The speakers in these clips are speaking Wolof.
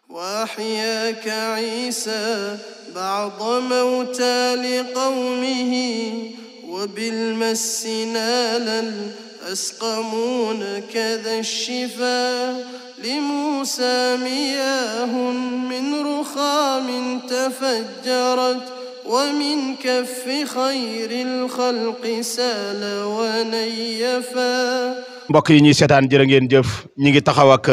وأحياك عيسى بعض موتى لقومه وبالمس نال الأسقمون كذا الشفا لموسى مياه من رخام تفجرت ومن كف خير الخلق سال ونيفا mbokk yi ñuy seetaan jërë ngeen jëf ñi ngi taxaw ak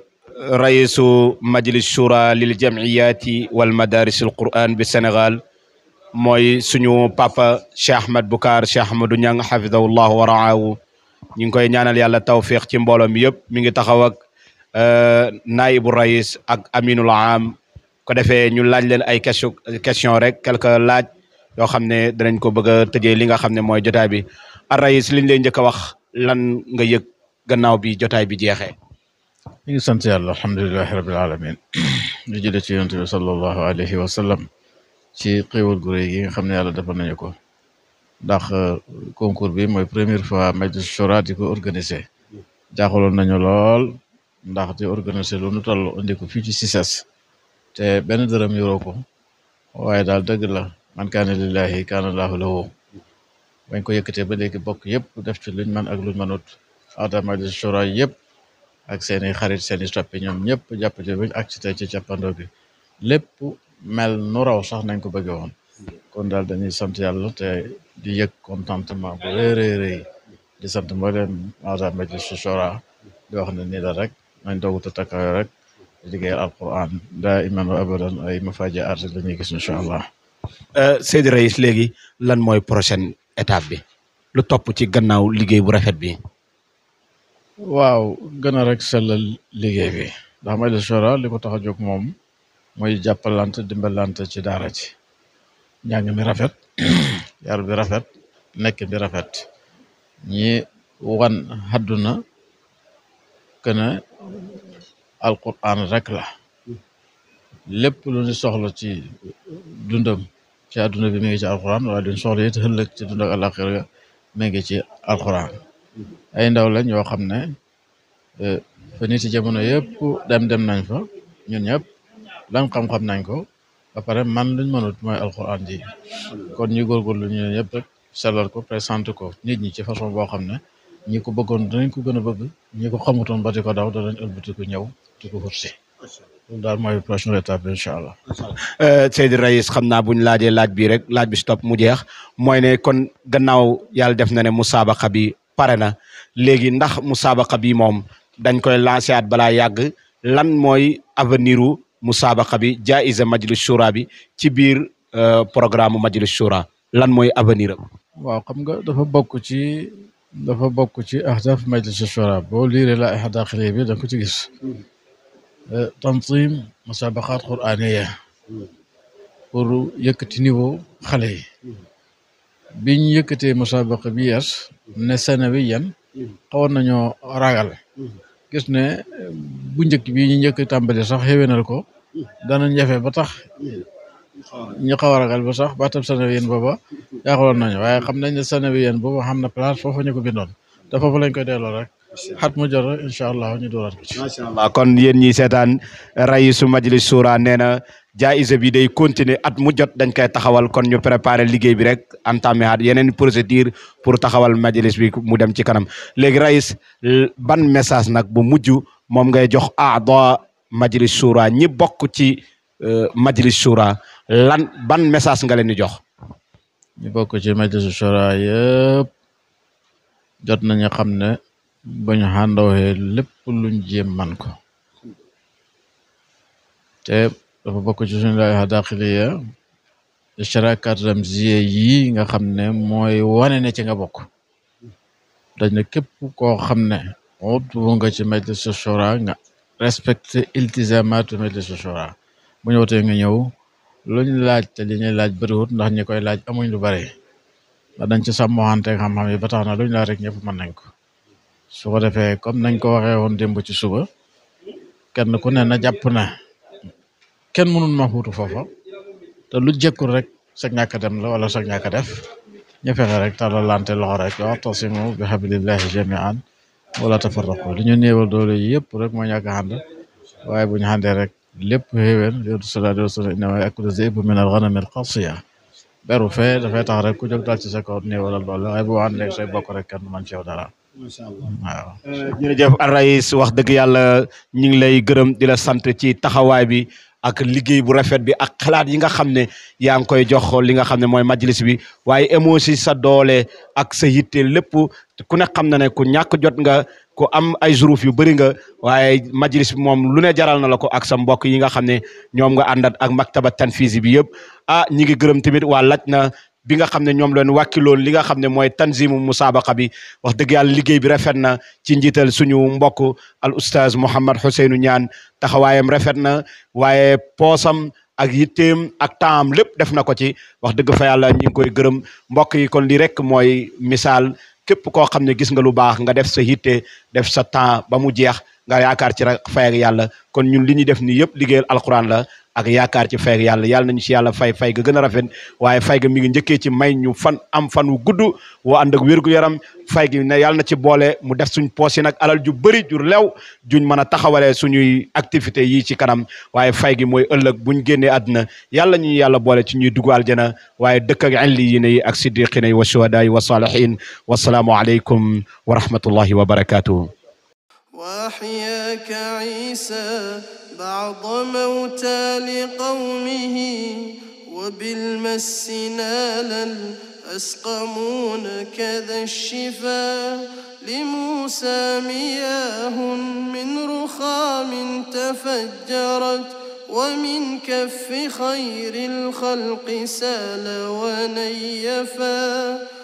raisu majlis shura lil jamiyati wal madaris al quran bi Sénégal mooy suñu papa Cheikh Ahmed Boucar Cheikh Ahmadou Niang xafidahullahu wa raahu ñu ngi koy ñaanal yàlla tawfiq ci mbooloo mi yëpp mi ngi taxaw ak naibu rais ak aminul am ko defee ñu laaj leen ay question question rek quelques laaj yoo xam ne danañ ko bëgg a tëjee li nga xam ne mooy jotaay bi ar rais liñ lay njëkk a wax lan nga yëg gannaaw bi jotaay bi jeexee ñu ngi sant yàlla alhamdulilahi rabil alamin di jële ci yonent bi sallallahu alayhi wa sallam ci xéewal gu réy gi nga xam ne yàlla defal nañu ko ndax concours bi mooy première fois Majlis Shura di ko organisé jaaxaloon nañu lool ndax di organisé lu nu toll indi ko fii ci CICES te benn dërëm yoroo ko waaye daal dëgg la man kaana lillahi kaana laahu lahu bañ ko yëkkatee ba léegi bokk yëpp def ci luñ man ak luñ mënut aada Majlis Shura yëpp ak seeni xarit seeni soppi ñoom ñëpp jàpp ci bañ ak ci tey ci càppandoo gi lépp mel nu raw sax nañ ko bëgge woon kon daal dañuy sant yàlla te di yëg contentement bu rëy rëy rëy di sant mbooleem aada Majlis Shura di wax ne nii la rek nañ doogu te takkaayo rek di liggéeyal alquran daa iman wa abadan ay mafaaji art la ñuy gis incha allah Seydi Rais léegi lan mooy prochaine étape bi lu topp ci gannaaw liggéey bu rafet bi waaw gën a rek sellal liggéey bi ndax Majlis Shura li ko tax a jóg moom mooy jàppalante dimbalante ci daara ci njàng mi rafet yar bi rafet nekk bi rafet ñi wan hadduna kene alquran rek la lépp lu ñu soxla ci dundam ci àdduna bi mi ngi ci alquran waaye duñ soxla it ëllëg ci dund ak àlaxira mi ngi ci alquran ay ndaw lañ yoo xam ne fa nit ci jamono yëpp dem dem nañ fa ñun ñëpp lan xam-xam nañ ko ba pare man luñ mënut mooy alquran ji kon ñu góorgóorlu ñu ñëpp rek sellal ko présenté ko nit ñi ci façon boo xam ne ñi ko bëggoon danañ ko gën a bëgg ñi ko xamutoon ba di ko daw danañ ëlbati ko ñëw di ko xursi loolu daal mooy prochaine étape bi incha allah Seydi Rais xam naa buñ laajee laaj bii rek laaj bi si topp mu jeex mooy ne kon gannaaw yàlla def na ne musaabaqa bi pare na léegi ndax musaabaqa bi moom dañ koy lancé at balaa yàgg lan mooy avenir u musaabaqa bi jaiza Majlis Shura bi ci biir programme Majlis Shura lan mooy avenir am waaw xam nga dafa bokk ci dafa bokk ci ahdaf Majlis Shura boo liiree la ay daaxili bi da nga ko ci gis tanzim musabaqaat quraniya pour yëkkati niveau xale yi biñ yëkkatee musabaqa bi yees ne sanawiyan xawoon nañoo ragal gis ne bu njëkk bi ñu njëkk tàmbali sax xéwénal ko danañ jafe ba tax ñu xaw a ragal ba sax baatam sanawiyan booba jaaxaloon nañu waaye xam nañ ne sanawiyan booba xam na place foofu ñu ko bindoon te foofu lañ koy delloo rek xat mu jot rek incha allah ñu dooraat ko ci. macha allah kon yéen ñi seetaan raisu Majlis Shura nee na jaayisa bi day continuer at mu jot dañ koy taxawal kon ñu préparer liggéey bi rek entamé at yeneen procédure pour taxawal majlis bi mu dem ci kanam léegi rais ban message nag bu mujj moom ngay jox aada Majlis Shura ñi bokk ci Majlis Shura lan ban message nga leen di jox. ñu bokk ci Majlis Shura yëpp jot nañu xam ne ba ñu xàndawee lépp luñ jéem man ko te dafa bokk ci suñu laay daaxiliya ishtiraakaat ramziya yi nga xam ne mooy wane ne ci nga bokk dañ ne képp koo xam ne udwu nga ci Majlis Shura nga respecté iltizamaatu Majlis Shura bu ñëwtee nga ñëw luñ laaj te li ñuy laaj bëriwut ndax ñi koy laaj amuñ lu bari ndax dañ ci sàmmoxante xam-xam yi ba tax na luñ laaj rek ñëpp mën nañ ko su ko defee comme nañ ko waxee woon démb ci suba kenn ku ne na jàpp na kenn mënul ma xuutu foofa te lu jekkul rek sa ñàkk a dem la wala sa ñàkk a def ñu fexe rek talalante loxo rek wa'tasimu bi hablillahi jami'an wala tafarraqu li ñu néewal doole yi yëpp rek moo ñàkk a ànd waaye bu ñu àndee rek lépp xéwén yonent sallallahu alayhi wa sallam innama yakulu zibu min al ghanami al qasiya beru fee dafay tax rek ku jóg dal ci sa kaw néewalal doole waaye bu ànd ak say bokk rek kenn du man ci yow dara macha allah waaw jërëjëf Arais wax dëgg yàlla ñu ngi lay gërëm di la sant ci taxawaay bi ak liggéey bu rafet bi ak xalaat yi nga xam ne yaa ngi koy jox li nga xam ne mooy majlis bi waaye émosi sa doole ak sa yitte lépp ku ne xam na ne ku ñàkk jot nga ku am ay zuruf yu bëri nga waaye majlis bi moom lu ne jaral na la ko ak sa mbokk yi nga xam ne ñoom nga àndat ak maktaba tanfisi bi yëpp ah ñi ngi gërëm tamit waa laj na bi nga xam ne ñoom leen wàkkiloon li nga xam ne mooy tanzimu musabaqa bi wax dëgg yàlla liggéey bi rafet na ci njiital suñu mbokk al oustaz Mouhamed Ousseynou Niane taxawaayam rafet na waaye poosam ak yitteem ak taam lépp def na ko ci wax dëgg fa yàlla ñi ngi koy gërëm mbokk yi kon lii rek mooy misaal képp koo xam ne gis nga lu baax nga def sa yitte def sa temps ba mu jeex nga yaakaar ci rek fay ak yàlla kon ñun li ñuy def nii yëpp liggéeyal alquran la ak yaakaar ci fay ak yàlla yàlla nañu ci yàlla fay fay ga gën a rafet waaye fay ga mi ngi njëkkee ci may ñu fan am fan wu gudd woo ànd ak wér-gu-yaram fay gi ne yàlla na ci boole mu def suñ poos yi nag alal ju bëri ju lew juñ mën a taxawalee suñuy activité yii ci kanam waaye fay gi mooy ëllëg buñ génnee àdduna yàlla ñu yàlla boole ci ñuy dugg aljana waaye dëkk ak illiyiina yi ak siddiqiina yi wa shuhadaa yi wa saalihiin wasalaamu aleykum wa rahmatullahi wa barakatuhu وأحياك عيسى بعض موتى لقومه وبالمس نالا أسقمون كذا الشفا لموسى مياه من رخام تفجرت ومن كف خير الخلق سال ونيفا